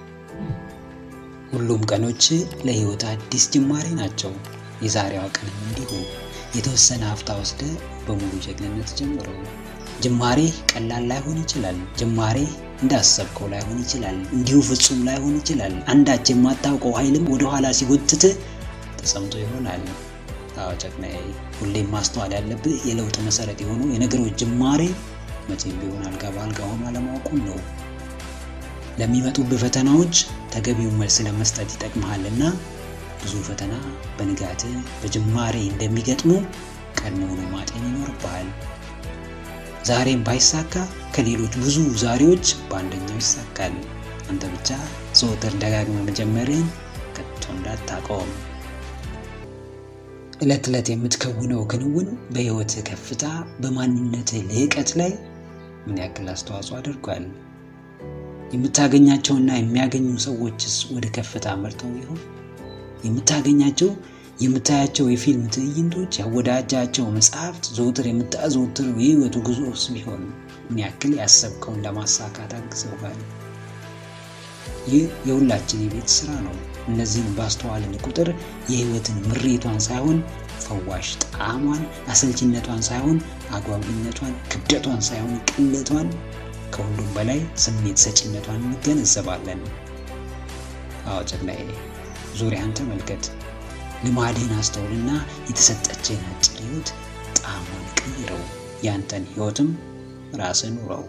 ሁሉም ቀኖች ለህይወት አዲስ ጅማሬ ናቸው። የዛሬዋ ቀንም እንዲሁ የተወሰነ ሀፍታ ወስደ በሙሉ ጀግንነት ጀምረው። ጅማሬ ቀላል ላይሆን ይችላል። ጅማሬ እንዳሰብከው ላይሆን ይችላል። እንዲሁ ፍጹም ላይሆን ይችላል። አንዳች የማታውቀው ኃይልም ወደኋላ ሲጎትት ተሰምቶ ይሆናል። አዎ ጀግናዬ፣ ሁሌም ማስተዋል ያለብህ የለውጥ መሰረት የሆኑ የነገሮች ጅማሬ መቼም ቢሆን አልጋ በአልጋ ሆኖ አለማወቁን ነው። ለሚመጡብህ ፈተናዎች ተገቢውን መልስ ለመስጠት ይጠቅመሃልና ብዙ ፈተና በንጋት በጅማሬ እንደሚገጥሙ ቀድሞውኑ ማጤን ይኖርብሃል። ዛሬም ባይሳካ ከሌሎች ብዙ ዛሬዎች በአንደኛው ይሳካል። አንተ ብቻ ዘወትር ደጋግመ መጀመርህን ከቶ እንዳታቆም። ዕለት ዕለት የምትከውነው ክንውን በሕይወትህ ከፍታ፣ በማንነትህ ልዕቀት ላይ ምን ያክል አስተዋጽኦ አድርጓል? የምታገኛቸውና የሚያገኙ ሰዎችስ ወደ ከፍታ መርተው ይሆን? የምታገኛቸው የምታያቸው የፊልም ትዕይንቶች፣ ያወዳጃቸው መጽሐፍት፣ ዘውትር የምታዘወትረው የህይወቱ ጉዞስ ቢሆን ምን ያክል ያሰብከውን ለማሳካት አግዘውሃል? ይህ የሁላችን የቤት ስራ ነው። እነዚህን ባስተዋልን ቁጥር የህይወትን ምሬቷን ሳይሆን ፈዋሽ ጣዕሟን፣ አሰልችነቷን ሳይሆን አጓጊነቷን፣ ክብደቷን ሳይሆን ቅለቷን፣ ከሁሉም በላይ ስሜት ሰጪነቷን እንገነዘባለን። አዎ ጀግናዬ፣ ዙሪያን ተመልከት። ልማድህን አስተውልና የተሰጠችህን አጭር ህይወት ጣዕሟን ቀይረው። ያንተን ህይወትም ራስህ ኑረው።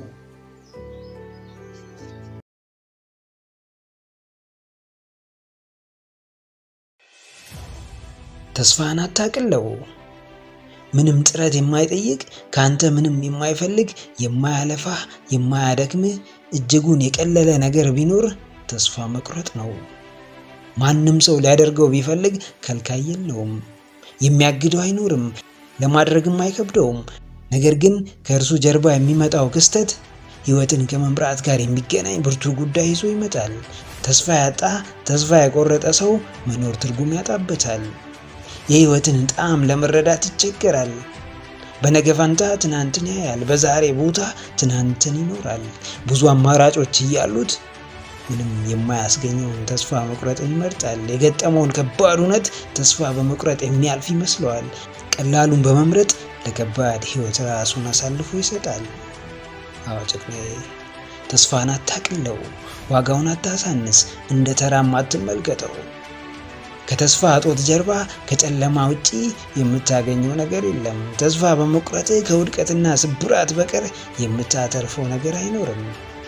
ተስፋህን አታቅለው። ምንም ጥረት የማይጠይቅ ከአንተ ምንም የማይፈልግ የማያለፋህ የማያደክምህ እጅጉን የቀለለ ነገር ቢኖር ተስፋ መቁረጥ ነው። ማንም ሰው ሊያደርገው ቢፈልግ ከልካይ የለውም፣ የሚያግደው አይኖርም፣ ለማድረግም አይከብደውም። ነገር ግን ከእርሱ ጀርባ የሚመጣው ክስተት ህይወትን ከመምራት ጋር የሚገናኝ ብርቱ ጉዳይ ይዞ ይመጣል። ተስፋ ያጣ ተስፋ የቆረጠ ሰው መኖር ትርጉም ያጣበታል። የህይወትን ጣዕም ለመረዳት ይቸገራል። በነገ ፈንታ ትናንትን ያያል። በዛሬ ቦታ ትናንትን ይኖራል። ብዙ አማራጮች እያሉት ምንም የማያስገኘውን ተስፋ መቁረጥን ይመርጣል። የገጠመውን ከባድ እውነት ተስፋ በመቁረጥ የሚያልፍ ይመስለዋል። ቀላሉን በመምረጥ ለከባድ ህይወት ራሱን አሳልፎ ይሰጣል። አዎ ጀግናዬ፣ ተስፋን አታቅለው፣ ዋጋውን አታሳንስ፣ እንደ ተራም አትመልከተው። ከተስፋ እጦት ጀርባ ከጨለማ ውጪ የምታገኘው ነገር የለም። ተስፋ በመቁረጥ ከውድቀትና ስብራት በቀር የምታተርፈው ነገር አይኖርም።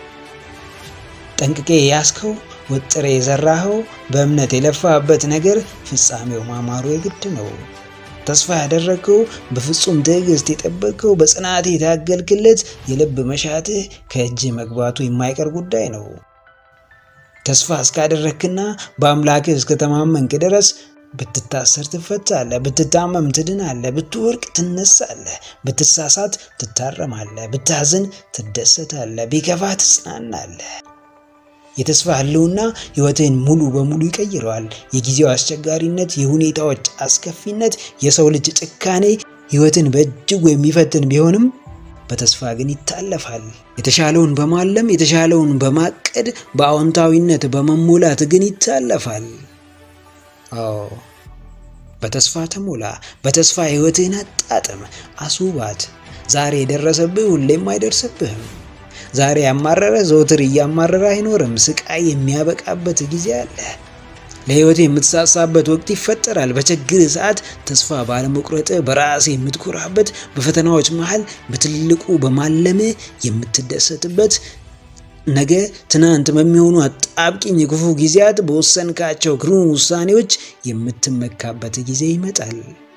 ጠንቅቄ ያስከው ወጥሬ የዘራኸው በእምነት የለፋበት ነገር ፍጻሜው ማማሩ የግድ ነው። ተስፋ ያደረግከው በፍጹም ትዕግስት የጠበቅከው በጽናት የታገልክለት የልብ መሻትህ ከእጅ መግባቱ የማይቀር ጉዳይ ነው። ተስፋ እስካደረግክና በአምላክህ እስከተማመንክ ድረስ ብትታሰር ትፈታለህ፣ ብትታመም ትድናለህ፣ ብትወርቅ ትነሳለህ፣ ብትሳሳት ትታረማለህ፣ ብታዝን ትደሰታለህ፣ ቢከፋ ትጽናናለህ። የተስፋ ህልውና ህይወትህን ሙሉ በሙሉ ይቀይረዋል። የጊዜው አስቸጋሪነት፣ የሁኔታዎች አስከፊነት፣ የሰው ልጅ ጭካኔ ህይወትን በእጅጉ የሚፈትን ቢሆንም በተስፋ ግን ይታለፋል። የተሻለውን በማለም የተሻለውን በማቀድ በአዎንታዊነት በመሞላት ግን ይታለፋል። አዎ በተስፋ ተሞላ። በተስፋ ህይወትህን አጣጥም፣ አስውባት። ዛሬ የደረሰብህ ሁሌም አይደርስብህም። ዛሬ ያማረረ ዘውትር እያማረረ አይኖርም። ስቃይ የሚያበቃበት ጊዜ አለ። ለህይወት የምትሳሳበት ወቅት ይፈጠራል። በችግር ሰዓት ተስፋ ባለመቁረጥ በራስ የምትኮራበት፣ በፈተናዎች መሃል በትልቁ በማለም የምትደሰትበት፣ ነገ ትናንት በሚሆኑ አጣብቂኝ ክፉ ጊዜያት በወሰንካቸው ግሩም ውሳኔዎች የምትመካበት ጊዜ ይመጣል።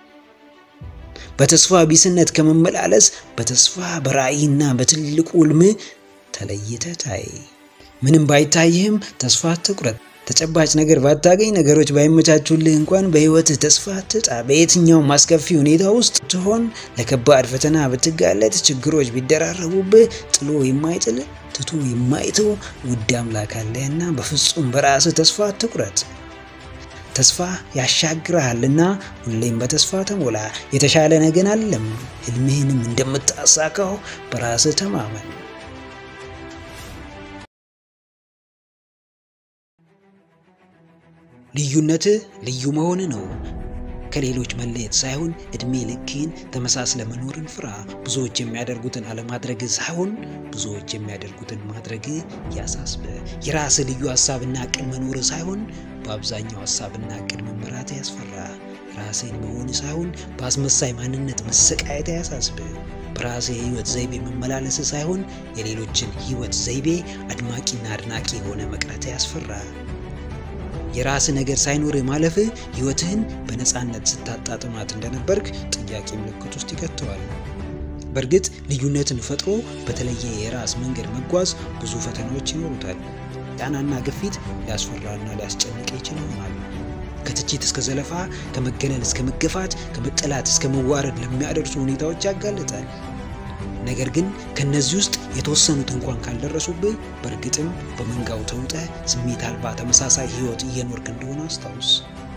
በተስፋ ቢስነት ከመመላለስ በተስፋ በራዕይና በትልቁ ህልም ተለይተህ ታይ። ምንም ባይታይህም ተስፋ አትቁረጥ። ተጨባጭ ነገር ባታገኝ፣ ነገሮች ባይመቻቹልህ እንኳን በህይወትህ ተስፋ አትጣ። በየትኛውም አስከፊ ሁኔታ ውስጥ ትሆን፣ ለከባድ ፈተና ብትጋለጥ፣ ችግሮች ቢደራረቡብህ፣ ጥሎ የማይጥል ትቶ የማይተው ውድ አምላክ አለህና በፍጹም በራስህ ተስፋ አትቁረጥ። ተስፋ ያሻግርሃልና ሁሌም በተስፋ ተሞላ። የተሻለ ነገን አለም። ህልምህንም እንደምታሳካው በራስህ ተማመን። ልዩነትህ ልዩ መሆን ነው። ከሌሎች መለየት ሳይሆን እድሜ ልክህን ተመሳስለ መኖርን ፍራ። ብዙዎች የሚያደርጉትን አለማድረግ ሳይሆን ብዙዎች የሚያደርጉትን ማድረግ ያሳስበ። የራስ ልዩ ሀሳብና እቅድ መኖር ሳይሆን በአብዛኛው ሀሳብና እቅድ መመራት ያስፈራ። ራስን መሆን ሳይሆን በአስመሳይ ማንነት መሰቃየት ያሳስብ። በራስ የህይወት ዘይቤ መመላለስ ሳይሆን የሌሎችን ህይወት ዘይቤ አድማቂና አድናቂ የሆነ መቅረት ያስፈራ። የራስ ነገር ሳይኖር ማለፍ ህይወትህን በነፃነት ስታጣጥማት እንደነበርክ ጥያቄ ምልክት ውስጥ ይከተዋል። በእርግጥ ልዩነትን ፈጥሮ በተለየ የራስ መንገድ መጓዝ ብዙ ፈተናዎች ይኖሩታል። ጫናና ግፊት ሊያስፈራና ሊያስጨንቅ ይችል ይሆናል። ከትችት እስከ ዘለፋ፣ ከመገለል እስከ መገፋት፣ ከመጠላት እስከ መዋረድ ለሚያደርሱ ሁኔታዎች ያጋልጣል። ነገር ግን ከነዚህ ውስጥ የተወሰኑት እንኳን ካልደረሱብህ በእርግጥም በመንጋው ተውጠህ ስሜት አልባ ተመሳሳይ ህይወት እየኖርክ እንደሆነ አስታውስ።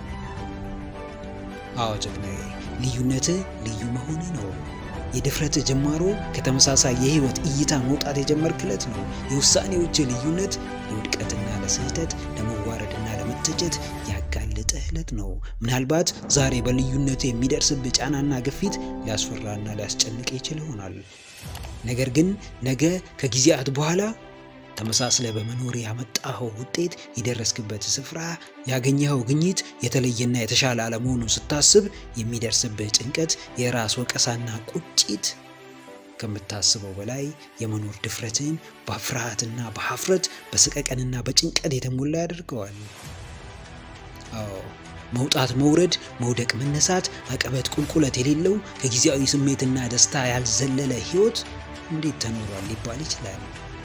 አዎ ጀግናዬ፣ ልዩነትህ ልዩ መሆን ነው። የድፍረት ጅማሮ ከተመሳሳይ የህይወት እይታ መውጣት የጀመርክለት ነው። የውሳኔዎች ልዩነት ለውድቀትና ለስህተት ለመዋረድና ለመተቸት ያጋለጠህ ዕለት ነው። ምናልባት ዛሬ በልዩነት የሚደርስብህ ጫናና ግፊት ሊያስፈራና ሊያስጨንቅ ይችል ይሆናል። ነገር ግን ነገ ከጊዜያት በኋላ ተመሳስለ በመኖር ያመጣኸው ውጤት፣ የደረስክበት ስፍራ፣ ያገኘኸው ግኝት የተለየና የተሻለ አለመሆኑን ስታስብ የሚደርስብህ ጭንቀት፣ የራስ ወቀሳና ቁጭት ከምታስበው በላይ የመኖር ድፍረትን በፍርሃትና በሀፍረት በስቀቀንና በጭንቀት የተሞላ ያደርገዋል። አዎ መውጣት፣ መውረድ፣ መውደቅ፣ መነሳት፣ አቀበት፣ ቁልቁለት የሌለው ከጊዜያዊ ስሜትና ደስታ ያልዘለለ ህይወት እንዴት ተኖሯል ሊባል ይችላል።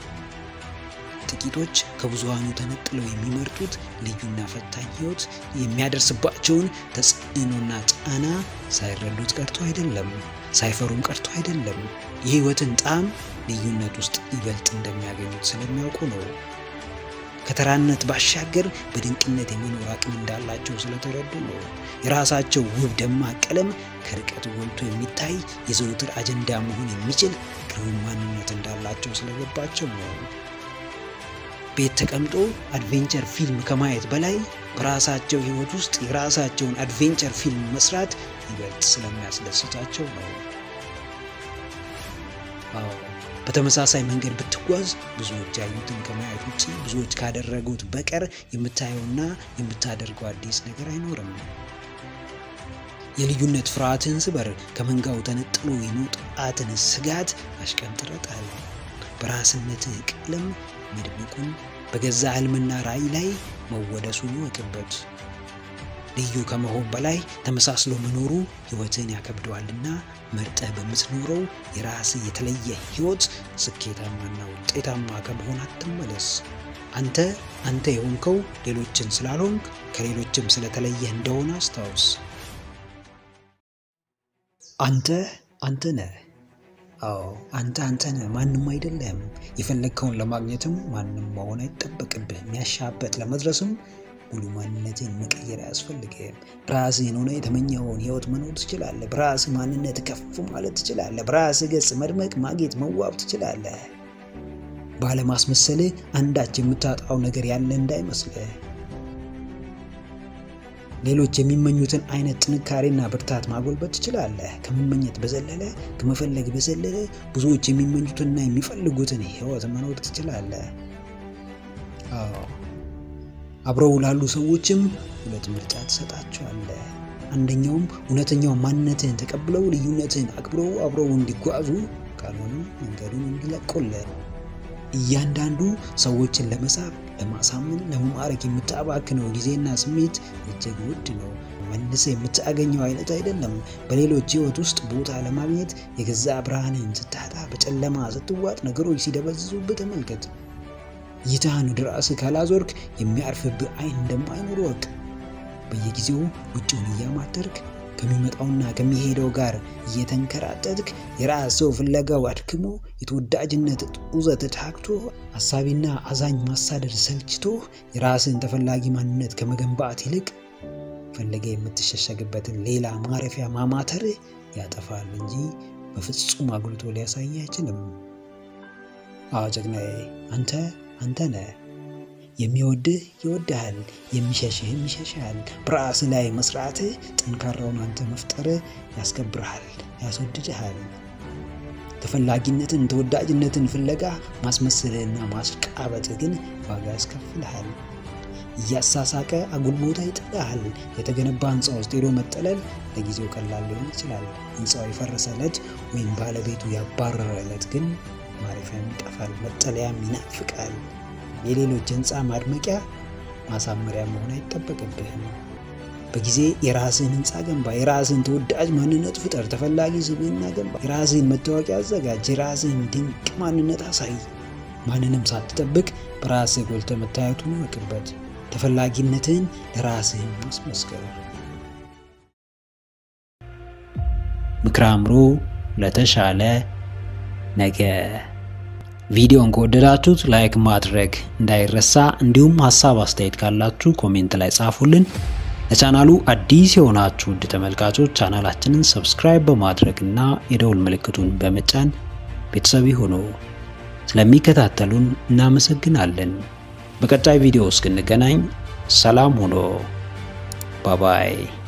ጥቂቶች ከብዙሃኑ ተነጥለው የሚመርጡት ልዩና ፈታኝ ህይወት የሚያደርስባቸውን ተጽዕኖና ጫና ሳይረዱት ቀርቶ አይደለም፣ ሳይፈሩም ቀርቶ አይደለም። የህይወትን ጣዕም ልዩነት ውስጥ ይበልጥ እንደሚያገኙት ስለሚያውቁ ነው። ከተራነት ባሻገር በድንቅነት የመኖር አቅም እንዳላቸው ስለተረዱ ነው። የራሳቸው ውብ ደማቅ ቀለም ከርቀት ጎልቶ የሚታይ የዘውትር አጀንዳ መሆን የሚችል ግሩም ማንነት እንዳላቸው ስለገባቸው ነው። ቤት ተቀምጦ አድቬንቸር ፊልም ከማየት በላይ በራሳቸው ህይወት ውስጥ የራሳቸውን አድቬንቸር ፊልም መስራት ይበልጥ ስለሚያስደስታቸው ነው። አዎ በተመሳሳይ መንገድ ብትጓዝ ብዙዎች ያዩትን ከማየት ውጭ ብዙዎች ካደረጉት በቀር የምታየውና የምታደርገው አዲስ ነገር አይኖርም። የልዩነት ፍርሃትን ስበር። ከመንጋው ተነጥሎ የመውጣትን ስጋት አሽቀንጥረጣል። በራስነትህ ቀለም መድመቁን በገዛ ህልምና ራዕይ ላይ መወደሱን ይወቅበት። ልዩ ከመሆን በላይ ተመሳስሎ መኖሩ ህይወትን ያከብደዋልና መርጠህ በምትኖረው የራስህ የተለየ ህይወት ስኬታማና ውጤታማ ከመሆን አትመለስ። አንተ አንተ የሆንከው ሌሎችን ስላልሆንክ ከሌሎችም ስለተለየህ እንደሆነ አስታውስ። አንተ አንተ ነህ። አዎ አንተ አንተ ነህ፣ ማንም አይደለም። የፈለግከውን ለማግኘትም ማንም መሆን አይጠበቅብህ። የሚያሻበት ለመድረስም ሙሉ ማንነትን መቀየር አያስፈልግም። በራስህን ሆነ የተመኘኸውን ህይወት መኖር ትችላለህ። በራስህ ማንነት ከፍ ማለት ትችላለህ። በራስህ ገጽ መድመቅ፣ ማጌጥ፣ መዋብ ትችላለህ። ባለማስመሰልህ አንዳች የምታጣው ነገር ያለ እንዳይመስልህ። ሌሎች የሚመኙትን አይነት ጥንካሬና ብርታት ማጎልበት ትችላለህ። ከመመኘት በዘለለ ከመፈለግ በዘለለ ብዙዎች የሚመኙትንና የሚፈልጉትን ህይወት መኖር ትችላለህ። አዎ አብረው ላሉ ሰዎችም ሁለት ምርጫ ትሰጣቸዋለህ። አንደኛውም እውነተኛው ማንነትህን ተቀብለው ልዩነትህን አክብረው አብረው እንዲጓዙ፣ ካልሆነም መንገዱን እንዲለቁልህ። እያንዳንዱ ሰዎችን ለመሳብ፣ ለማሳመን፣ ለመማረክ የምታባክነው ጊዜና ስሜት እጅግ ውድ ነው። መልሰ የምታገኘው አይነት አይደለም። በሌሎች ህይወት ውስጥ ቦታ ለማግኘት የገዛ ብርሃንን ስታጣ፣ በጨለማ ስትዋጥ፣ ነገሮች ሲደበዝዙብህ ተመልከት። እይታህን ወደ ራስህ ካላዞርክ የሚያርፍብህ አይን እንደማይኖር ወቅ በየጊዜው ውጭውን እያማተርክ ከሚመጣውና ከሚሄደው ጋር እየተንከራተትክ የራስ ሰው ፍለጋው አድክሞ የተወዳጅነት ጡዘት ታክቶ አሳቢና አዛኝ ማሳደድ ሰልችቶ የራስን ተፈላጊ ማንነት ከመገንባት ይልቅ ፈለገ የምትሸሸግበትን ሌላ ማረፊያ ማማተር ያጠፋል እንጂ በፍጹም አጉልቶ ሊያሳይ አይችልም። አዎ ጀግናዬ፣ አንተ አንተ ነህ። የሚወድህ ይወድሃል፣ የሚሸሽህም ይሸሽሃል። በራስህ ላይ መስራትህ፣ ጠንካራውን አንተ መፍጠርህ ያስከብርሃል፣ ያስወድድሃል። ተፈላጊነትን፣ ተወዳጅነትን ፍለጋ ማስመሰልህና ማስቃበጥህ ግን ዋጋ ያስከፍልሃል። እያሳሳቀ አጉል ቦታ ይጥልሃል። የተገነባ ህንፃ ውስጥ ሄዶ መጠለል ለጊዜው ቀላል ሊሆን ይችላል። ህንፃው የፈረሰ ዕለት ወይም ባለቤቱ ያባረረ ዕለት ግን ማረፊያም ይጠፋል፣ መጠለያም ይናፍቃል። የሌሎች ህንፃ ማድመቂያ ማሳመሪያ መሆን አይጠበቅብህም። በጊዜ የራስህን ህንፃ ገንባ። የራስህን ተወዳጅ ማንነት ፍጠር። ተፈላጊ ስብዕና ገንባ። የራስህን መታወቂያ አዘጋጅ። የራስህን ድንቅ ማንነት አሳይ። ማንንም ሳትጠብቅ በራስህ ጎልተህ መታየቱን እወቅበት። ተፈላጊነትህን ለራስህን ማስመስከር። ምክረ አእምሮ ለተሻለ ነገ። ቪዲዮን ከወደዳችሁት ላይክ ማድረግ እንዳይረሳ፣ እንዲሁም ሀሳብ አስተያየት ካላችሁ ኮሜንት ላይ ጻፉልን። ለቻናሉ አዲስ የሆናችሁ ውድ ተመልካቾች ቻናላችንን ሰብስክራይብ በማድረግ እና የደውል ምልክቱን በመጫን ቤተሰብ ሆኖ ስለሚከታተሉን እናመሰግናለን። በቀጣይ ቪዲዮ እስክንገናኝ ሰላም ሆኖ ባባይ